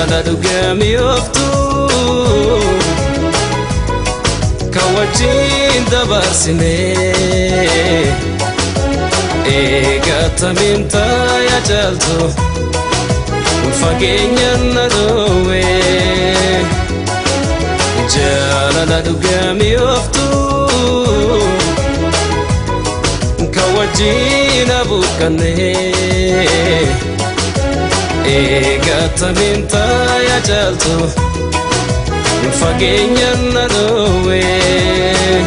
jaalala dhugamii ooftuu kan wajjin dabarsinee eegatamiin taayaa jaaltu fageenyaan na dhoowwee jaalala dhugamii ooftuu kan wajjin abuuqqannee eegatamiin taayaa jaaltu fageenyaan na dhoowwee.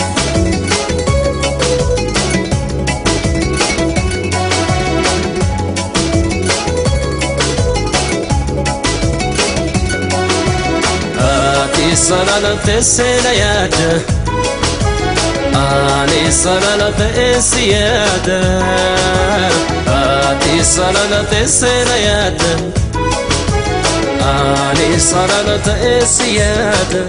Ati sarara teessee yaada Ani sarara teessi yaada Ati sarara teessee yaada Ani sarara teessi yaada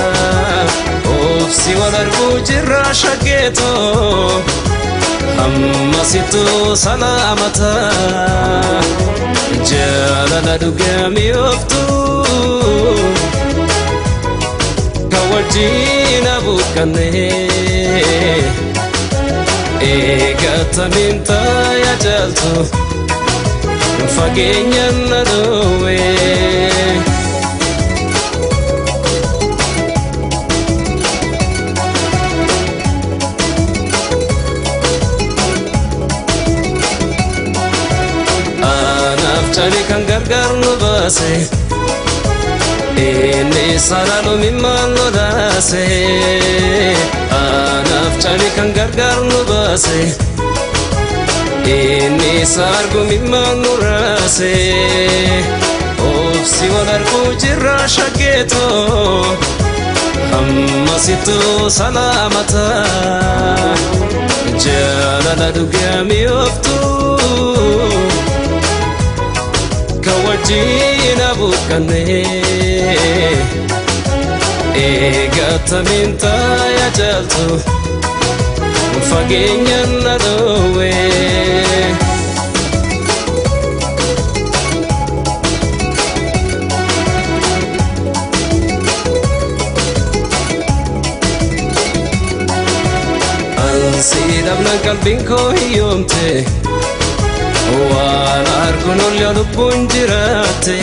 Obsi wal arguu jirra shaggeetoo Ammasitu salaamata Jaalala dhugamii ooftuu wajjin abuuqqannee eegatamiin taayaa jaaltu fageenyaan na dhoowwee. Anaaf cali kan gargaar nu baase. Inni sararuu mimmaan lolaase Anaaf cali kan gargaar nu baase Inni sargu mimmaan nu raase Obsi wal arguu jirra shaggeetoo Ammasitu salaamata Jaalala dhugamii ooftuu kan wajjin abuuqqannee eegatamiin taayaa jaaltu fageenyaan na dhoowwee. Ansii dhabnaan qalbiin koo hiyyoomte. waan arguun ol lubbuun jiraatte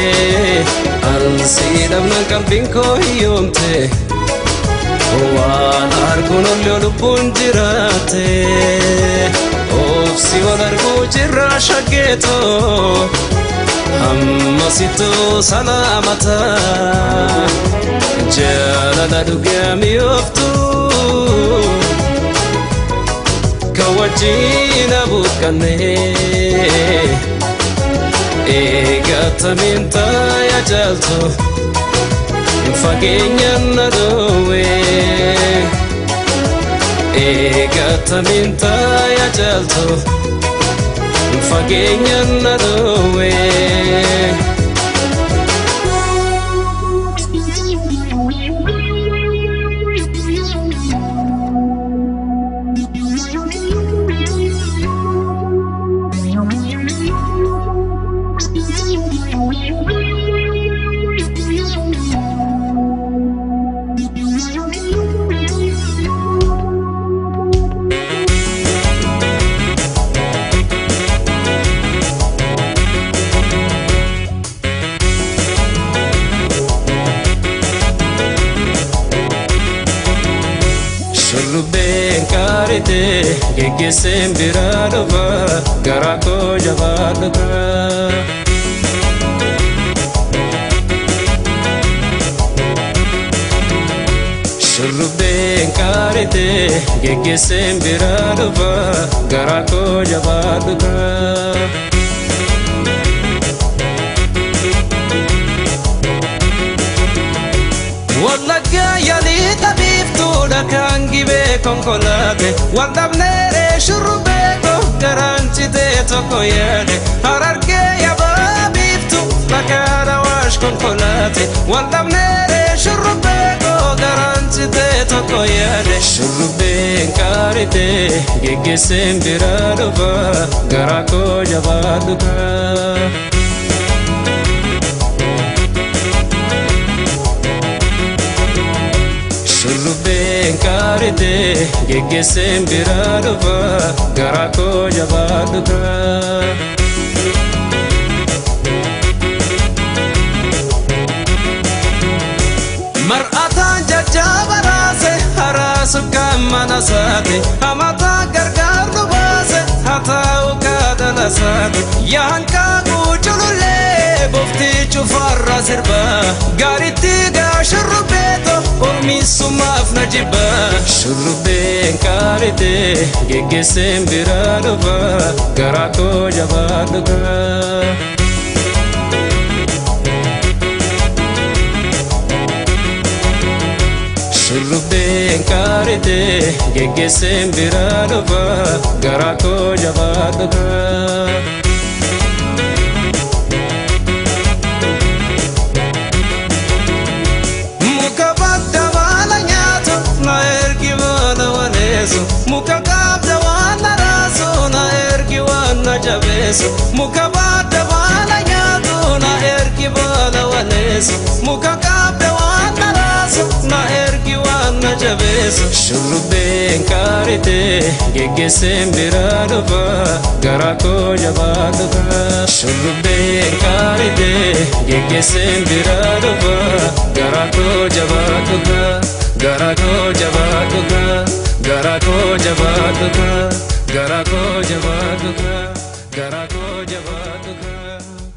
ansii dhabnaan qalbiin koo hiyyoomte waan arguun ol lubbuun jiraatte obsi wal arguu jirra shaggeetoo ammasitu salaamata jaalala dhugamii ooftuu kan wajjin abuuqqannee eegatamiin taayaa jaaltu fageenyaan na dhoowwee eegatamiin taayaa jaaltu fageenyaan na dhoowwee. Shurrubbeen qaarite geggeesseen biraa dhufa garaa koo jabaa dhufa. Shurrubbeen qaarite geggeesseen biraa dhufa garaa koo jabaa dhufa. Wallaggaa yaalii tabiiftuudha kan gibee konkolaate wal dhabneeree shurrubbee koo garaan citee tokko yaade harargee yabaa biiftu makaana waash konkolaate wal dhabneeree shurrubbee koo garaan citee tokko yaade shurrubbeen qaaritee geggeesseen biraa dhufa garaa koo jabaa dhufa. geggeesseen biraa dhufa garaa koo jabaadhu kaa. mar'ataan jajjaba raase haraasu kan mana saate hamataa gargaarru baase hataa'u kaadhala saate yaankaa guuculullee boftii cufarra sirba gaaritti gaa shurrubbeeto ormiisumaaf na jibba shurrubbeen kaarite geggeesseen biraa dhufa garaa koo jabaadhu kaa. shurrubbeen kaarite geggeesseen biraa dhufa garaa koo jabaadhu kaa. muka badda baala nyaatu na ergi baala waneessu muka qaabda waan na raasu na ergi waan na jabeessu muka badda baala nyaatu na ergi baala waneessu muka qaabda waan na raasu na ergi waan na jabeessu shurrubbeen kaarite geggeesseen biraa dhufa garaa koo jabaadhu kaa shurrubbeen kaarite geggeesseen biraa dhufa garaa koo jabaadhu kaa garaa koo jabaadhu kaa garaa koo jabaadhu kaa garaa koo jabaadhu kaa garaa koo jabaadhu kaa.